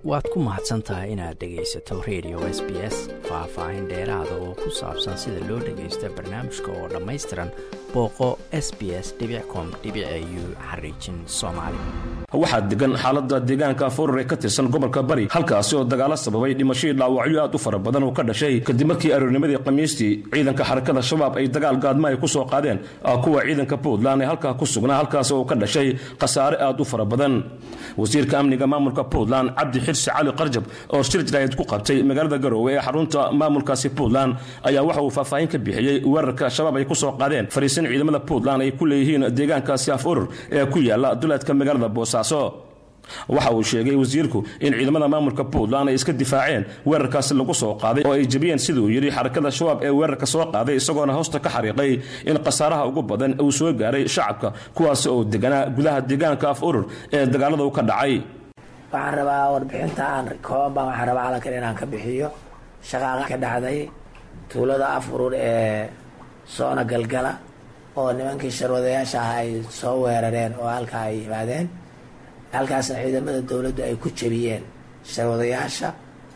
waad ku mahadsan tahay inaad dhegaysato radio s b s faah-faahin dheeraada oo ku saabsan sida loo dhagaysta barnaamijka oo dhammaystiran booqo s b s com u xariijin soomaali waxaa degan xaalada deegaanka foror ee ka tirsan gobolka bari halkaasi oo dagaalo sababay dhimashadii dhaawacyo aad u fara badan oo ka dhashay kadib markii aroornimadii khamiistii ciidanka xarakada shabaab ay dagaal gaadma ay ku soo qaadeen kuwa ciidanka puntland ee halkaa ku sugnaa halkaasi oo ka dhashay khasaare aad u fara badan wasiirka amniga maamulka puntland cabdi xirsi cali qarjab oo shir jaraayad ku qabtay magaalada garoowe ee xarunta maamulkaasi puntland ayaa waxa uu faahfaahin ka bixiyey weerarka shabaab ay ku soo qaadeen fariisin ciidamada puntland ay ku leeyihiin deegaankaasi af urur ee ku yaala duleedka magaalada boosaaso waxa uu sheegay wasiirku in ciidamada maamulka puntland ay iska difaaceen weerarkaasi lagu soo qaaday oo ay jebiyeen siduu yidhi xarakada shabaab ee weerarka soo qaaday isagoona hoosta ka xariiqay in khasaaraha ugu badan uu soo gaaray shacabka kuwaasi oo deganaa gudaha deegaanka af urur ee dagaalada u ka dhacay waxaan rabaa warbixinta aan kooban waxaan rabaa calankan inaan ka bixiyo shaqaaqa ka dhacday tuulada af urur ee soona galgala oo nimankii sharwadayaasha ah ay soo weerareen oo halkaa ay yimaadeen halkaasna ciidamada dowladdu ay ku jebiyeen sharwadayaasha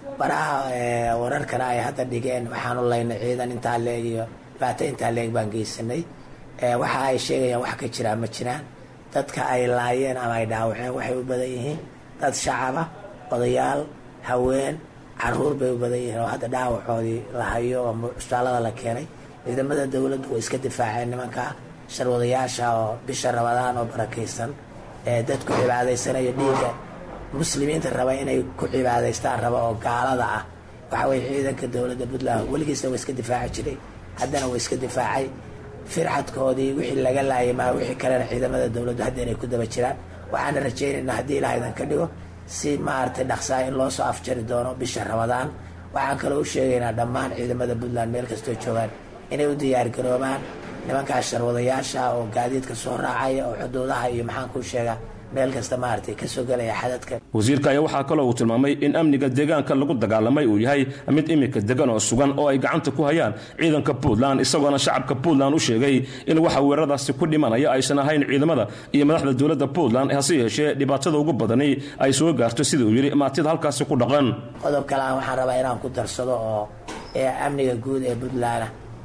baraha wararkana ay hadda dhigeen waxaanu laynay ciidan intaa leeg iyo dhibaato intaa leeg baan geysanay waxa ay sheegayaan wax ka jiraan ma jiraan dadka ay laayeen ama ay dhaawaceen waxay u badan yihiin dad shacaba odayaal haween caruur bay u badan yihiin oo hadda dhaawacoodii la hayo oo cusbaalada la keenay ciidamada dowladdu way iska difaaceen nimanka sharwadayaasha oo bisha rabadaan oo barakaysan ee dadku cibaadaysanayo dhiigga muslimiinta raba inay ku cibaadaystaan raba oo gaalada ah waxa weye ciidanka dowladda puntland weligiisna waa iska difaaci jiray haddana waa iska difaacay firxadkoodii wixii laga laayay maa wixii kalena ciidamada dowladdu hadda inay ku daba jiraan waxaana rajaynaynaa haddii ilaah idan ka dhigo si maaragtay dhaqsaa in loo soo afjari doono bisha ramadaan waxaan kaloo u sheegaynaa dhammaan ciidamada puntland meel kastoo joogaan inay u diyaargaroobaan nimankaas sharwadayaasha oo gaadiidka soo raacaya oo xuduudaha iyo maxaan kuu sheegaa meel kasta maaragtay kasoo gelaya xadadka wasiirka ayaa waxaa kaloo uu tilmaamay in amniga deegaanka lagu dagaalamay uu yahay mid iminka degan oo sugan oo ay gacanta ku hayaan ciidanka puntland isagoona shacabka puntland u sheegay in waxa weeraradaasi ku dhimanaya aysan ahayn ciidamada iyo madaxda dowladda puntland hase yeeshee dhibaatada ugu badani ay soo gaarto sida uu yidhi maatida halkaasi ku dhaqan qodob kale aan waxaan rabaa inaan ku darsado oo amniga guud ee puntland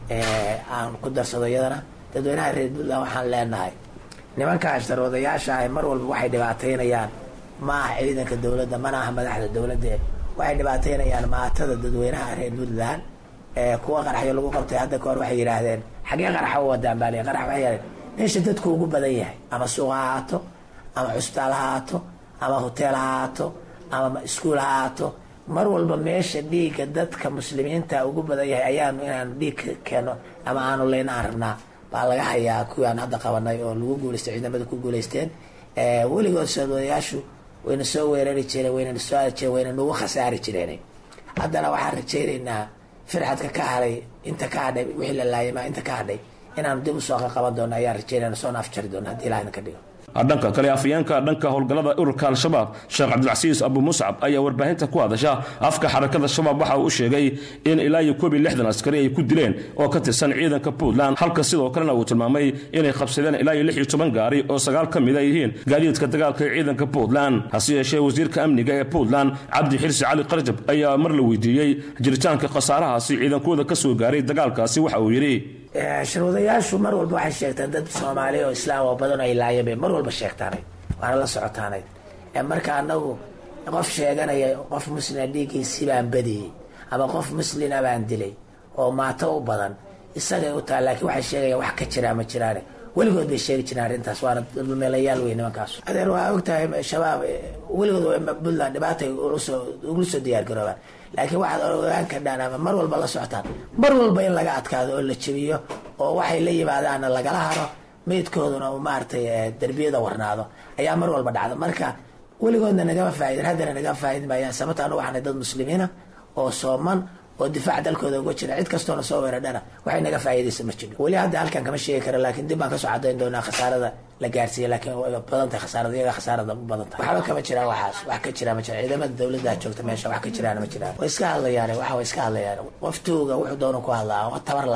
aan ku darsado iyadana dadweynaha reer puntland waxaan leenahay nimankaa sharwadayaasha ah mar walba waxay dhibaataynayaan ma aha ciidanka dowladda mana aha madaxda dowladda waxay dhibaataynayaan maatada dadweynaha reer puntland kuwa qaraxyo lagu qabtay hadda kahor waxay yidhaahdeen xaggee qaraxa u wadaan baa qarax waxay yidhahdeen meesha dadku ugu badan yahay ama suuq ha ahaato ama cusbitaal ha ahaato ama hoteel ha ahaato ama iskuol ha ahaato mar walba meesha dhiigga dadka muslimiinta ugu badan yahay ayaanu inaanu dhiig keeno ama aanu leyna aan rabnaa baa laga hayaa kuwii aan hadda qabanay oo lagu guulaystay ciidamada ku guulaysteen weligood soodayaashu wayna soo weerari jireen wayna soo aadi jireen wayna nagu khasaari jireen haddana waxaan rajaynaynaa firxadka ka hadhay inta ka hadhay wixii la laayama inta ka hadhay inaanu dib usoo qaqaban doono ayaan rajaynayna soona afjari doono haddii ilaah idinka dhigo dhanka kale afayeenka dhanka howlgallada ururka al-shabaab sheekh cabdilcasiis abu muscab ayaa warbaahinta ku hadasha afka xarakada shabaab waxa uu u sheegay in ilaa iyo koob iyo lixdan askari ay ku dileen oo ka tirsan ciidanka puntland halka sidoo kalena uu tilmaamay inay qabsadeen ilaa iyo lix iyo toban gaari oo sagaal ka mid a yihiin gaadiidka dagaalka ee ciidanka puntland hase yeeshee wasiirka amniga ee puntland cabdi xirsi cali qarjab ayaa mar la weydiiyey jiritaanka khasaarahaasi ciidankooda ka soo gaaray dagaalkaasi waxa uu yidhi sharwadayaashu mar walba waxay sheegtaan dad soomaali oo islaam oo badan ay laayeen bay mar walba sheegtaanay waana la socotaanay marka anagu qof sheeganaya qof muslima dhiiggiisii baan badiyey ama qof muslina baan dilay oo maato u badan isagay u taha laakiin waxay sheegayaan wax ka jiraa ma jiraane weligood bay sheegi jireen arrintaas waana meelayaal wey nimankaas adeer waa ogtahay shabaab weligood puntland dhibaatay ugula soo diyaargaroobaan laakiin waxaad ogaan kardhaan ama mar walba la socotaan mar walba in laga adkaado oo la jebiyo oo waxay la yimaadaanna lagala haro meydkooduna uu maaragtay derbiyada warnaado ayaa mar walba dhacda marka weligoodna nagama faa'idin haddana nagama faa'idin maayaan sababta anu waxaanay dad muslimiina oo sooman oo difaac dalkooda uga jira cid kastoona soo weeradhana waxay naga faa'iidaysa ma jiro weli hadda halkan kama sheegi kara laakiin dib baan kasoo cadayn doonaa khasaarada la gaarsiiya laakiin way badan tahay khasaarada iyaga khasaarada u badan tahay waxba kama jiraan waxaas wax ka jira ma jira ciidamada dowladda joogta meesha wax ka jiraan ma jiraan way iska hadlayaan waxa way iska hadlayaan qof tuuga wuxuu doona ku hadlaa oo tabar lahayn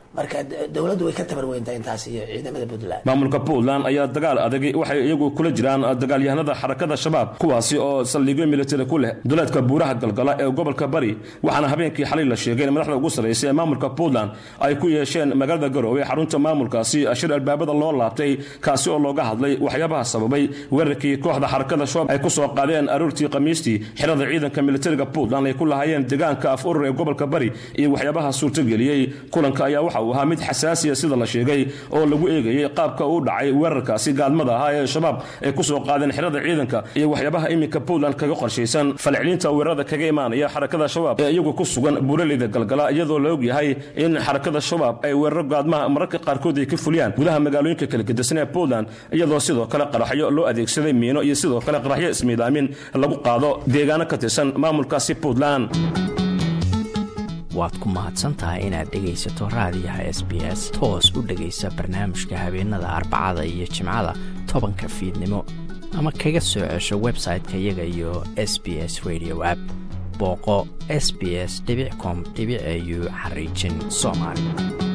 marka dowladdu way ka tabar weyntaa intaas iyo ciidamada puntland maamulka puntland ayaa dagaal adag waxay iyagu kula jiraan dagaalyahanada xarakada shabaab kuwaasi oo saldhigyo militari ku leh duleedka buuraha galgala ee gobolka bari waxaana habeenkii xalay la sheegay in madaxda ugu sarraysa ee maamulka puntland ay ku yeesheen magaalada garowe xarunta maamulkaasi shir albaabada loo laabtay kaasi oo looga hadlay waxyaabaha sababay weerarkii kooxda xarakada shabaab ay ku soo qaadeen aroortii khamiistii xirada ciidanka militariga puntland ay ku lahaayeen deegaanka af urur ee gobolka bari iyo waxyaabaha suurtageliyey kulanka ayaa waxa uu ahaa mid xasaasiya sida la sheegay oo lagu eegayey qaabka uu dhacay weerarkaasi gaadmada ahaa ee shabaab ay ku soo qaadeen xirada ciidanka iyo waxyaabaha iminka puntland kaga qorshaysan falcelinta weerarada kaga imaanaya xarakada shabaab ee iyagu ku sugan buuraleyda galgala iyadoo la ogyahay in xarakada shabaab ay weeraro gaadmaha mararka qaarkood ay ka fuliyaan gudaha magaalooyinka kala gedisan ee puntland iyadoo sidoo kale qaraxyo loo adeegsaday miino iyo sidoo kale qaraxyo ismiidaamin lagu qaado deegaano ka tirsan maamulkaasi puntland waad ku mahadsantahay inaad dhegaysato raadiyaha s b s toos u dhegaysa barnaamijka habeenada arbacada iyo jimcada tobanka fiidnimo ama kaga soo cesho website-ka iyaga iyo s b s radio app booqo s b s com au xariijin soomaali